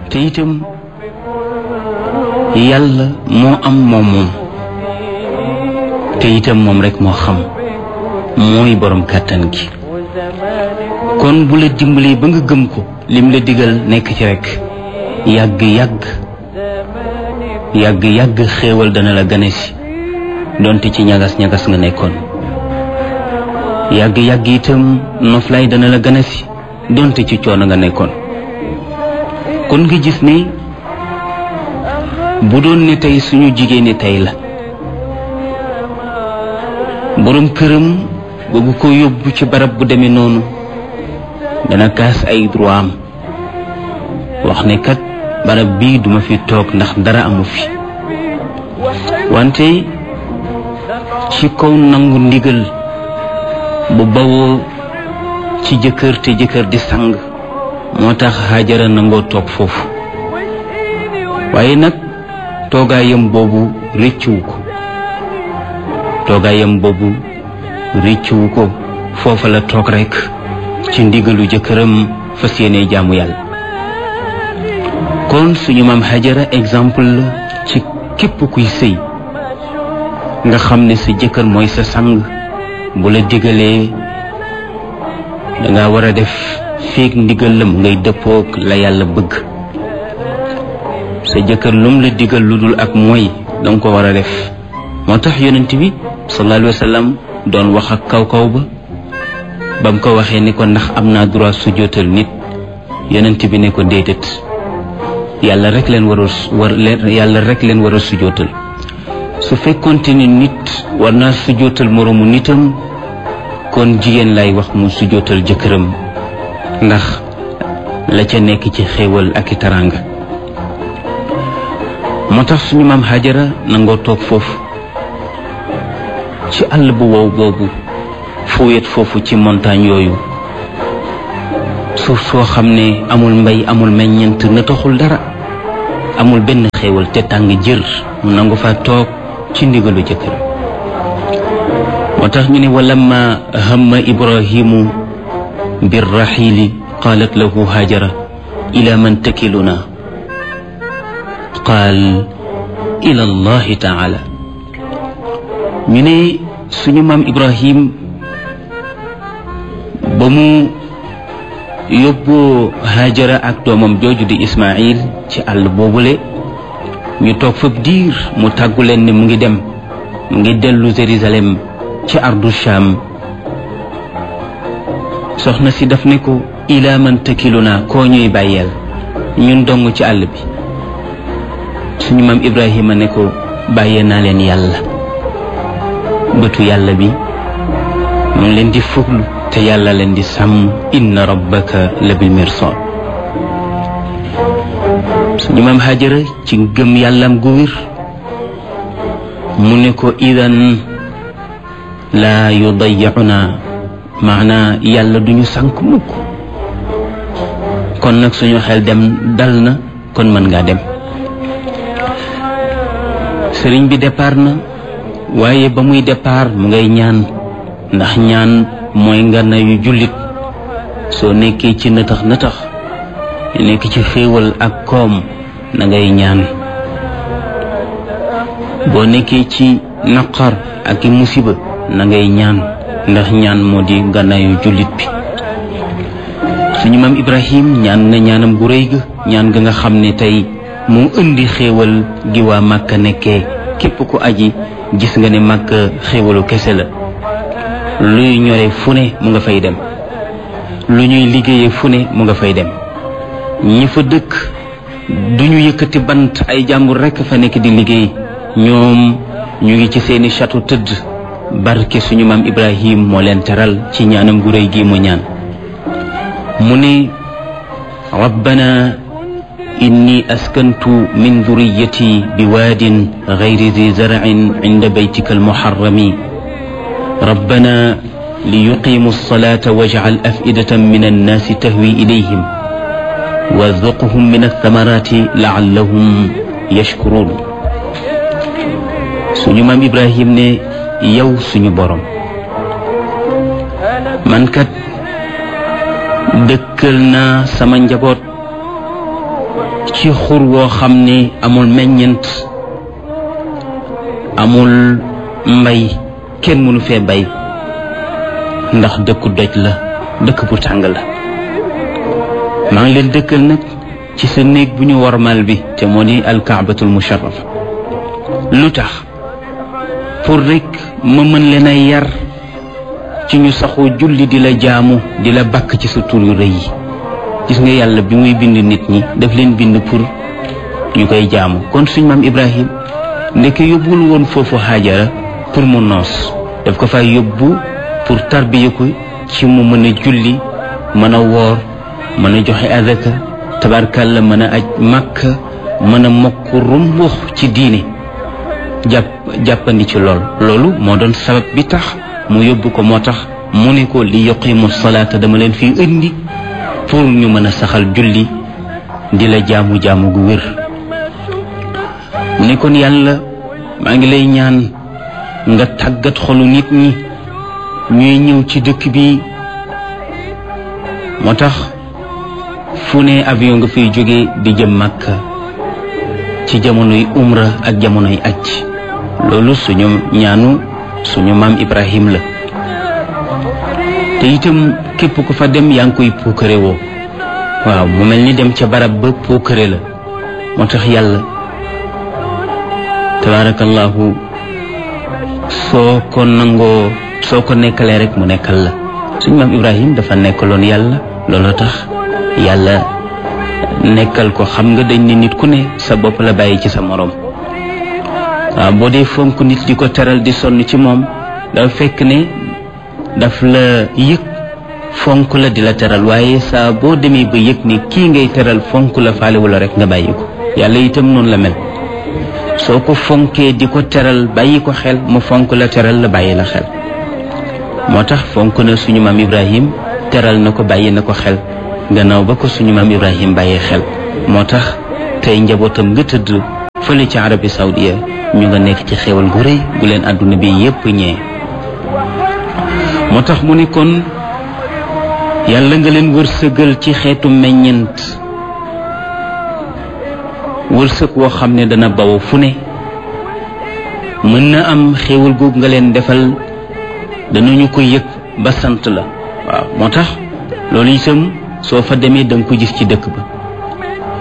te itam yàlla moo am moom moom te itam moom rek moo xam mooy borom kàttan gi kon bu la dimbalee ba nga gëm ko lim la digal nekk ci rek yàgg yàgg yàgg yàgg xéewal dana la gane si donte ci ñagas ñagas nga nekkoon yàgg yàgg itam noflaay dana la gane si donte ci coono nga nekkoon kon nga gis ne bu doon ne tey suñu jigéen ñi tey la borom këram bëgg ko yóbbu ci barab bu demee noonu dana kaas ay droit am wax ne kat barab bii duma fi toog ndax dara amu fi wante ci kaw nangu ndigal bu bawoo ci jëkkër te jëkkër di sang moo tax Hajara nangoo toog foofu waaye nag toogaayam boobu rëccuwu ko toogaayam boobu rëccuwu ko foofa la toog rekk ci ndigalu jëkkëram fas yéene jaamu yàlla kon suñu maam Hajara exemple la ci képp kuy sëy nga xam ne sa jëkkër mooy sa sang bu la digalee danga war a def feek ndigal la mu ngay dëppook la yàlla bëgg sa jëkkër lum la digal lu dul ak mooy danga ko war a def moo tax yonent bi sallallahu alayhi wa sallam doon wax ak kaw kaw ba ba mu ko waxee ni ko ndax am naa droit sujjóotal nit yonent bi ne ko déedéet yàlla rek leen war a war leen yàlla rek leen war a sujjóotal su fekkonte ni nit war naa sujjóotal moroomu nitam kon jigéen lay wax mu sujjóotal jëkkëram ndax la ca nekk ci xéewal ak i taraanga moo tax suñu maam Hajara nangoo toog foofu ci àll bu wow boobu fu wet foofu ci montagne yooyu suuf soo xam ne amul mbay amul meññent na taxul dara amul benn xéewal te tàng jër mu nangu fa toog ci ndigalu jëkkër moo tax ñu ne walamma hamma ibrahimu birraxiili qaalat lahu hajara ila man takiluna qaal ila allahi taala ñu ne suñu maam ibrahim ba mu yóbboo hajara ak doomam jooju di ismail ci àll boobule ñu toog fab diir mu tàggu leen ne mu ngi dem mu ngi dellu Jérusalem ci ardu Sham soxna si daf ne ko ilaa man takiluna koo ñuy bàyyeel ñun dong ci àll bi suñu maam Ibrahima ne ko bàyyee naa leen yàlla bëtu yàlla bi mu ngi leen di fuglu te yàlla leen di sàmm inna rabbaka la bil mirsad suñu maam Hajara ci gëm yàllam gu wér mu ne ko idan laa yudayyicuna maanaa yàlla duñu sànk mukk kon nag suñu xel dem dal na kon mën ngaa dem sëriñ bi départ na waaye ba muy départ mu ngay ñaan ndax ñaan mooy ngana yu jullit soo nekkee ci nëtax nëtax nekk ci xéewal ak koom na ngay ñaan boo nekkee ci naqar ak i musiba na ngay ñaan ndax ñaan moo di ngànnaayu jullit bi suñu maam Ibrahim ñaan na ñaanam gu rëy ga ñaan ga nga xam ne tey moo indi xéewal gi waa Màkka nekkee képp ku aji gis nga ne Màkka xéewalu kese la luy ñore fu ne mu nga fay dem lu ñuy liggéeyee fu ne mu nga fay dem ñi fa dëkk duñu yëkkati bant ay jàmbur rekk fa nekk di liggéey ñoom ñu ngi ci seeni château tëdd barke suñu maam Ibrahim moo leen teral ci ñaanam gu réy gi mu ñaan mu ne rabbana inni askantu min dhurriyyati biwaadin ghayri dhi zar'in 'inda baytika almuharrami rabbana liyuqimu as-salata waj'al af'idatan min an-nasi tahwi ilayhim warzuqhum min ath-thamarati la'allahum yashkurun suñu maam Ibrahim ne yow suñu borom man kat dëkkal naa sama njaboot ci xur woo xam ne amul meññent amul mbay kenn mënu fee bay ndax dëkku doj la dëkk bu tàng la maa ngi leen dëkkal nag ci sa néeg bu ñu warmal bi te moo di alkaabatul musharrafa lu tax pour rek ma mën leen a yar ci ñu saxoo julli di la jaamu di la bakk ci sa tur yu rëy yi gis nga yàlla bi muy bind nit ñi daf leen bind pour ñu koy jaamu kon suñ maam ibrahim ndeke yóbbul woon foofu xaajara pour mu noos daf ko fay yóbbu pour tarbiya ko ci mu mën a julli mën a woor mën a joxe adaka tabarkalla mën a aj màkka mën a mokk rumbux ci diine jàpp jàppandi ci lool loolu moo doon sabab bi tax mu yóbbu ko moo tax mu ne ko li yuqimu salaata dama leen fi indi pour ñu mën a saxal julli di la jaamu jaamu gu wér mu ne kon yàlla maa ngi lay ñaan nga tàggat xolu nit ñi ñuy ñëw ci dëkk bi moo tax fu ne avion nga fiy jóge di jëm Makka ci jamonoy umra ak jamonoy aj loolu suñu ñaanu suñu maam Ibrahim la te itam képp ku fa dem yaa ngi koy puukare woo waaw mu mel ni dem ca barab ba puukare la moo tax yàlla tabaarakallahu soo ko nangoo soo ko nekkalee rek mu nekkal la suñu maam Ibrahim dafa nekkaloon yàlla looloo tax yàlla nekkal ko xam nga dañ ne nit ku ne sa bopp la bàyyi ci sa moroom waaw boo dee fonk nit di ko teral di sonn ci moom dafa fekk ne daf la yëg fonk la di la teral waaye saa boo demee ba yëg ni kii ngay teral fonk la faalewu la rek nga bàyyi ko yàlla itam noonu la mel soo ko fonkee di ko teral bàyyi ko xel mu fonk la teral la bàyyi la xel moo tax fonk na suñu maam Ibrahim teral na ko bàyyi na ko xel gannaaw ba ko suñu maam Ibrahim bàyyi xel moo tax tey njabootam nga tëdd fële ci Arabie Saoudia ñu nga nekk ci xéwal gu rëy gu leen àdduna bi yépp ñee moo tax mu ne kon yàlla nga leen wërsëgal ci xeetu meññent wërsëg woo xam ne dana bawo fu ne mën na am xéewal googu nga leen defal danañu ko yëg ba sant la waaw moo tax loolu itam soo fa demee da nga ko gis ci dëkk ba